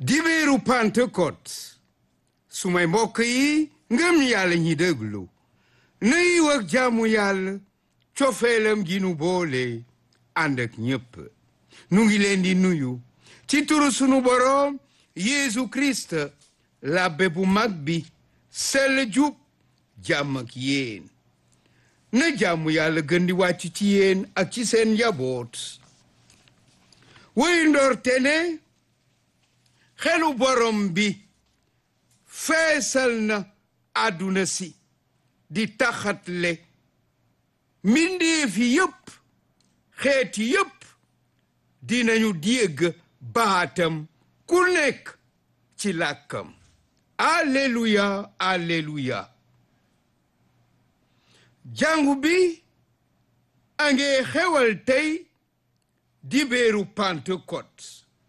dibéeru Pentecôte su may mbokk yi ngëm yàlla ñi déglu nuyu ak jaamu yàlla cofeelam gi nu boole ànd ak ñépp nu ngi leen di nuyu ci turu sunu boroom Yeesu Christ labbe bu mag bi sell jub jàmm ak yéen na jàmm yàlla gën di wàcc ci yéen ak ci seen njaboot wuy ndorte ne xelu borom bi feesal na àdduna si di taxatle mbindeefi yépp xeeti yépp dinañu dégg baatam ku nekk ci làkkam alleluya alleluya jàngu bi a nge xewal tey dibéeru Pentecôte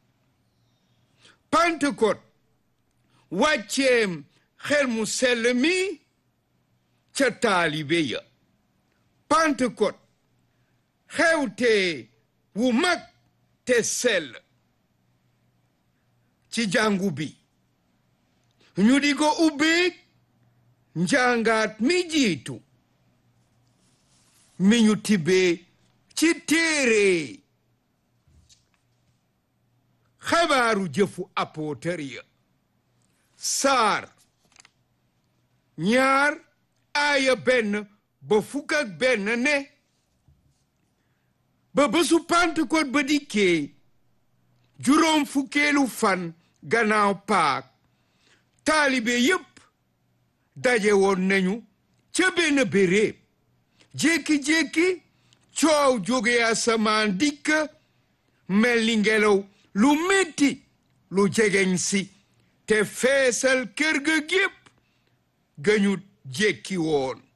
Pentecôte wàcceem xel mu sell mi ca taalibe ya Pentecôte xewte wu mag te sell ci jàngu bi ñu di ko ubbeeg njàngaat mi jiitu mi ñu tibbee ci téere xabaaru jëfu apôtar ya saar ñaar aaya benn ba fukk ak benn ne ba bésu Pentecôte ba dikkee juróom fukkeelu fan gannaaw paak taalibe yépp daje woon nañu ca benn béréb jékki-jékki coow jóge asamaan dikk mel ni ngelaw lu metti lu jegeñ si te feesal kër ga gépp gañu jékki woon